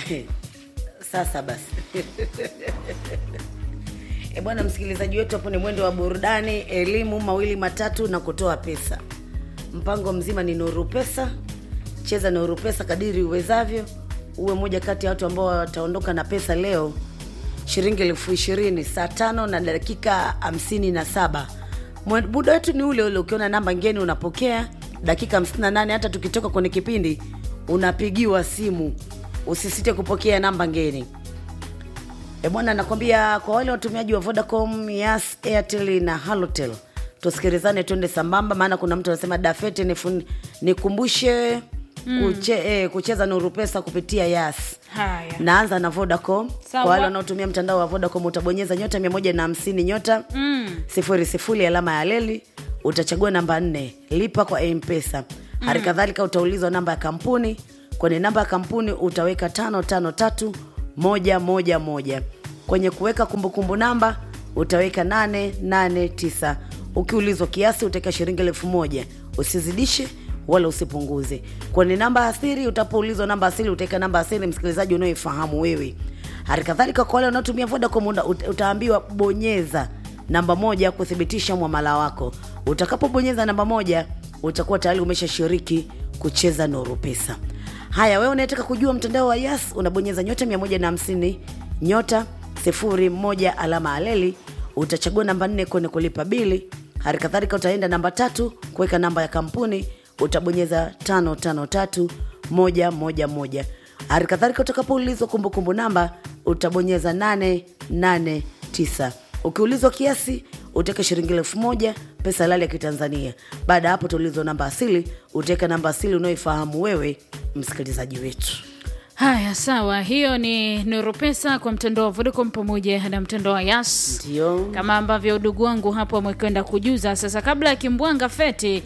Sasa basi e bwana, msikilizaji wetu, hapo ni mwendo wa burudani, elimu, mawili matatu na kutoa pesa. Mpango mzima ni Nuru Pesa. Cheza Nuru Pesa kadiri uwezavyo, uwe moja kati ya watu ambao wataondoka na pesa leo, shilingi elfu ishirini saa tano na dakika hamsini na saba. Mwe- Muda wetu ni ule ule, ukiona namba ngeni unapokea dakika 58. Hata tukitoka kwenye kipindi unapigiwa simu, usisite kupokea namba ngeni. E bwana, nakwambia kwa wale watumiaji wa Vodacom, Yas, Airtel na Halotel, tusikilizane twende sambamba, maana kuna mtu anasema Dafete nifun- nikumbushe kuche, eh, kucheza Nuru Pesa kupitia Yas. Haya. Naanza na Vodacom. Sawa. Kwa wale wanaotumia mtandao wa Vodacom utabonyeza nyota 150 nyota Mm. sifuri sifuri alama ya leli, utachagua namba nne lipa kwa mpesa hali kadhalika utaulizwa namba ya kampuni kwenye namba ya kampuni utaweka tano tano tatu moja moja moja kwenye kuweka kumbukumbu namba utaweka nane nane tisa ukiulizwa kiasi utaweka shilingi elfu moja usizidishe wala usipunguze kwenye namba asiri utapoulizwa namba asiri utaweka namba asiri msikilizaji unaoifahamu wewe hali kadhalika kwa wale wanaotumia vodacom una- ut- utaambiwa bonyeza namba moja kuthibitisha mwamala wako utakapobonyeza namba moja utakuwa tayari umeshashiriki kucheza Nuru Pesa. Haya, wewe unayetaka kujua mtandao wa Yas unabonyeza nyota 150 nyota 01 alama aleli, utachagua namba nne kwenye kulipa bili. Hali kadhalika utaenda namba tatu kuweka namba ya kampuni, utabonyeza tano tano tatu moja moja moja. Hali kadhalika utakapoulizwa kumbukumbu namba utabonyeza nane nane tisa. Ukiulizwa kiasi utaweka shilingi elfu moja pesa halali ya Kitanzania. Baada ya hapo utaulizwa namba asili, utaweka namba asili unayoifahamu wewe msikilizaji wetu. Haya, sawa. Hiyo ni Nuru Pesa kwa mtandao wa Vodacom pamoja na mtandao wa Yas, Ndio kama ambavyo udugu wangu hapo amekwenda kujuza. Sasa kabla ya kimbwanga feti